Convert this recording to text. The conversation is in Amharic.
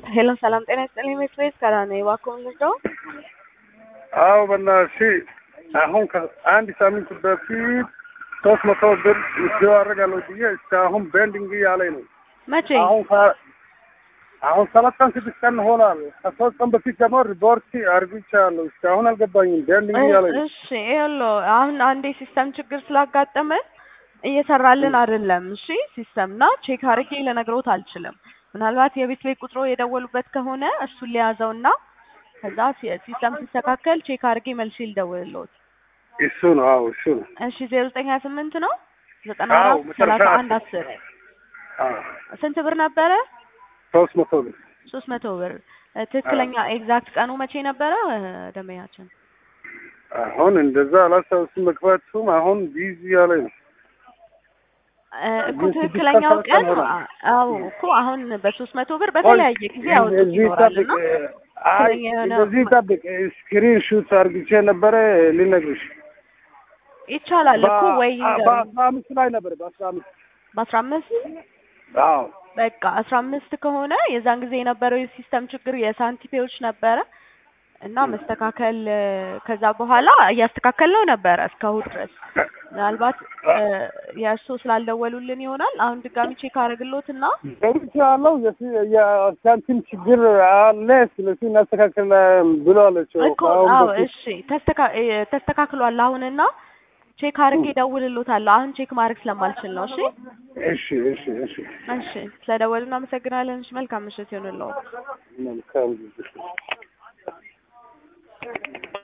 ሄሎ ሰላም ጤና ይስጥልኝ። ኤክስፕሬስ ከራ ነኝ። እባክዎን ልርዳው? አዎ በእናትሽ አሁን ከአንድ ሳምንት በፊት ሶስት መቶ ብር ምስው አደርጋለሁ ብዬ እስካሁን ቤንዲንግ እያለኝ ነው። መቼ? አሁን ከ- አሁን ሰባት ቀን ስድስት ቀን ሆኗል። ከሶስት ቀን በፊት ደግሞ ሪፖርት አርግቻለሁ። እስካሁን አልገባኝም። ቤንዲንግ እያለኝ ነው። እሺ ይኸውልዎ አሁን አንዴ ሲስተም ችግር ስላጋጠመን እየሰራልን አይደለም። እሺ ሲስተም እና ቼክ አድርጌ ልነግሮት አልችልም። ምናልባት የቤት ቤት ቁጥሮ የደወሉበት ከሆነ እሱን ሊያዘውና ከዛ ሲ- ሲስተም ሲስተካከል ቼክ አድርጌ መልሼ ልደውልልዎት። እሱ ነው። አዎ እሱ ነው። እሺ ዜሮ ዘጠኝ ሀያ ስምንት ነው ዘጠና አዎ አራት መጨረሻ ሰላሳ አንድ አስር አዎ ስንት ብር ነበረ? ሶስት መቶ ብር ሶስት መቶ ብር እ፣ ትክክለኛ ኤግዛክት ቀኑ መቼ ነበረ እ፣ ደንበኛችን? አሁን እንደዛ አላስታውስም። መግባቱም አሁን ቢዚ እያለኝ ነው። እ፣ እኮ ግን ስድስት ትክክለኛው ቀን ቀን ሆነ። አ- አዎ እኮ አሁን በሶስት መቶ ብር በተለያየ ጊዜ ያወጡት እዚህ ይኖራል ጠብቅ። እና አይ ትክክለኛ የሆነ እንደዚህ ጠብቅ። ስክሪን ሹት አርግቼ ነበረ ልነግርሽ። ይቻላል እኮ ወይ በ- በአስራ አምስት ላይ ነበር በአስራ አምስት በአስራ አምስት አዎ በቃ አስራ አምስት ከሆነ የዛን ጊዜ የነበረው የሲስተም ችግር የሳንቲፔዎች ነበረ እና መስተካከል እ፣ ከዛ በኋላ እያስተካከልነው ነበረ እስከ እሑድ ድረስ ምናልባት እ፣ የእርስዎ ስላልደወሉልን ይሆናል። አሁን ድጋሚ ቼክ አደርግልዎት እና ገብቼ ያለው የሳንቲም ችግር አለ። ስለዚህ እናስተካክል ብለዋለች። እኮ አዎ እሺ ተስተካ- እ፣ ተስተካክሏል አሁንና ቼክ አድርጌ እደውልልዎታለሁ። አሁን ቼክ ማድረግ ስለማልችል ነው። እሺ እሺ እሺ እሺ እሺ ስለደወሉ እናመሰግናለን። እሺ መልካም ምሽት ይሁንልዎ። መልካም ጊዜ